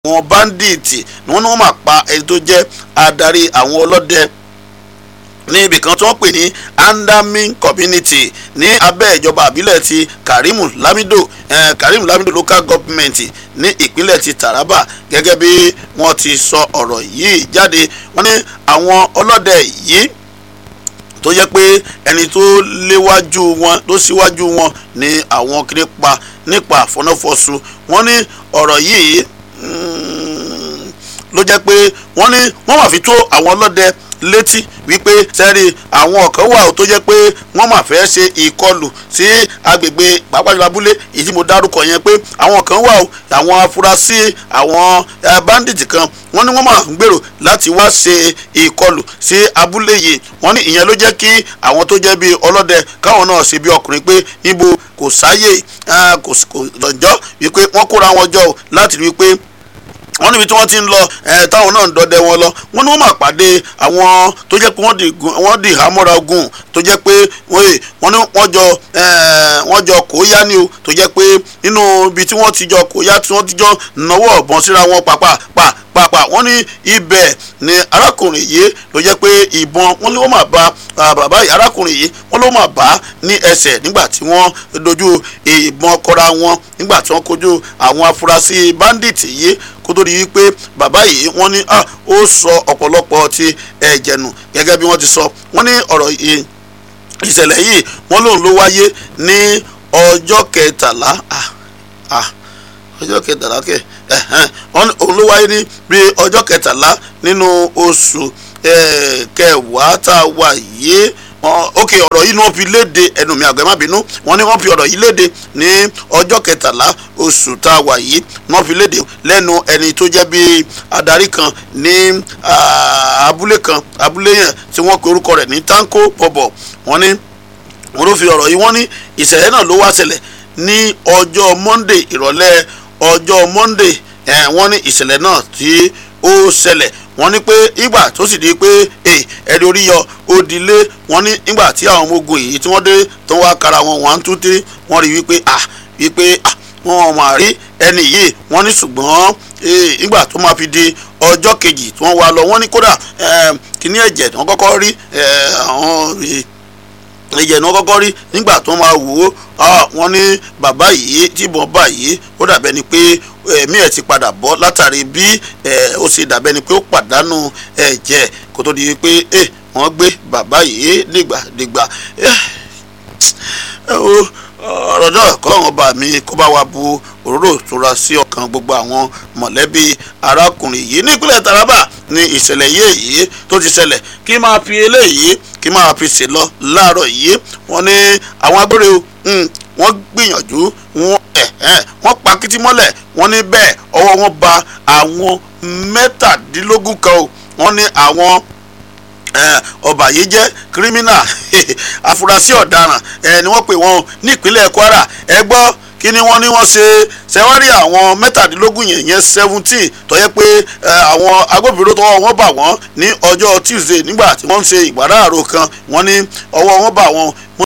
àwọn báńdíìtì ni wọ́n ní wọ́n máa pa ẹni tó jẹ́ adarí àwọn ọlọ́dẹ ní ibì kan tí wọ́n pè ní andamin community ní abẹ́ ìjọba àbílẹ̀ ti karimu lamido eh, karimu lamido local government ní ìpínlẹ̀ ti taraba gẹ́gẹ́ bí wọ́n ti sọ ọ̀rọ̀ yìí jáde wọ́n ní àwọn ọlọ́dẹ yìí tó jẹ́ pé ẹni tó léwájú wọn tó síwájú wọn ní àwọn kiri pa nípa àfọnáfọsù wọ́n ní ọ̀rọ̀ yìí ló jẹ́ pé wọ́n ní wọ́n máa fi tó àwọn ọlọ́dẹ létí wípé sẹ́rí àwọn kan wà tó jẹ́ pé wọ́n máa fẹ́ ṣe ìkọlù sí agbègbè pàápàá abúlé èyí tí mo dárúkọ yẹn pé àwọn kan wà ó àwọn afurasí àwọn bandit kan wọ́n ní wọ́n máa ń gbèrò láti wá ṣe ìkọlù sí abúlé yìí wọ́n ní ìyẹn ló jẹ́ kí àwọn tó jẹ́ bíi ọlọ́dẹ káwọn náà ṣe bí ọkùnrin pé níbo kò sáyè kò lọ́jọ́ wípé wọ́n kóra wọn jọ láti rí i pé wọ́n níbi tí wọ́n ti ń lọ ẹ̀ táwọn náà ń dọdẹ wọn lọ wọ́n ní wọ́n máa pàdé àwọn tó jẹ́ pé wọ́n di ìhámọ́ra ogun tó jẹ́ pé wọ́n ní wọ́n jọ wọ́n jọ kóyá ni o tó jẹ́ pé nínú ibi tí wọ́n ti jọ kóyá tí wọ́n ti jọ náwó ọ̀bọ̀n síra wọn pàpà pa pàpà wọ́n ní ibẹ̀ ni arákùnrin yìí ló jẹ́ pé ìbọn wọ́n ló máa bá bàbá arákùnrin yìí wọ́n ló máa bá ní ẹsẹ̀ nígbà tí wọ́n dojú ìbọn kọra wọn nígbà tí wọ́n kojú àwọn afurasí bandit yìí kó tó di wípé bàbá yìí wọ́n ní ó sọ ọ̀pọ̀lọpọ̀ ti ẹ̀jẹ̀ nù gẹ́gẹ́ bí wọ́n ti sọ wọ́n ní ọ̀rọ̀ ìṣẹ̀lẹ̀ yìí wọ́n lòun ló wáyé ní ọjọ́ kẹtàlá ọjọ́ kẹtàlá kẹ wọ́n òun ló wáyé ní bí ọjọ́ kẹtàlá nínú oṣù kẹwàá tá a wà yìí ok ọ̀rọ̀ yìí ni wọ́n fi léde ẹnu mi àgbẹ̀ má bínú wọ́n ní wọ́n fi ọ̀rọ̀ yìí léde ní ọjọ́ kẹtàlá oṣù tá a wà yìí wọ́n fi léde lẹ́nu ẹni tó jẹ́ bí adarí kan ní abúlé kan abúlé yẹn tí wọ́n pe orúkọ rẹ̀ ní tanko bọ̀bọ̀ wọ́n ní wọ́n ló fi ọ̀rọ̀ yìí wọ́n ní ìṣẹ̀lẹ̀ náà ló wá ṣẹlẹ̀ ní ọjọ́ monday ìrọ̀lẹ́ ọjọ́ monday wọ́n ní ìṣẹ̀lẹ̀ náà tí ó ṣẹlẹ̀ wọ́n ní pé ìgbà tó sì di pé ẹ̀rí orí yọ ó dilé wọ́n ní ìgbà tí àwọn ọmọ ogun yìí tí wọ́n dé tó wá kára wọn one two three wọ́n rí wípé ah wípé ah wọ́n máa rí ẹni yìí wọ́n ní ṣùgbọ́n ìgbà tó máa fi di ọjọ́ kejì tí wọ́n wá lọ wọ́n ní kódà kíní ẹ̀jẹ̀ tí wọ́n kọ́kọ́ rí àwọn ẹ̀jẹ̀ ni wọ́n kọ́kọ́ rí nígbà tó máa wò ó wọ́n ní bàbá yìí tí ìbọn bá yìí ó dàbẹ́ ni pé ẹ̀mí ẹ̀ ti padà bọ́ látàrí bí ó ṣe dàbẹ́ ni pé ó pàdánù ẹ̀jẹ̀ kó tó di pé wọ́n gbé bàbá yìí dìgbàdìgbà ọ̀rọ̀ náà kọ́ àwọn ọba mi kó bá wa bu òróró ìtura sí ọkàn gbogbo àwọn mọ̀lẹ́bí arákùnrin yìí nípínlẹ̀ Taraba ní ìṣẹ̀lẹ̀ yìí tó ti ṣẹlẹ̀ kí máa fi eléyìí kí máa fi ṣe lọ láàárọ̀ yìí wọ́n ní àwọn agbére wọ́n gbìyànjú wọ́n pa kìtì mọ́lẹ̀ wọ́n ní bẹ́ẹ̀ ọwọ́ wọn ba àwọn mẹ́tàdínlógún kan o wọ́n ní àwọn ọba yìí jẹ́ kírímínà afurasí ọ̀daràn ni wọ́n pè wọ́n nípínlẹ̀ Kwara ẹ gbọ́ kí ni wọ́n ní wọ́n ṣe ṣẹ́wárí àwọn mẹ́tàdínlógún yẹn yẹn seventeen tó yẹ pé àwọn agbófinró tọwọ́ wọn bà wọ́n ní ọjọ́ Tuesday nígbà tí wọ́n ń ṣe ìgbàdáàrò kan wọ́n ní ọwọ́ wọn bà wọ́n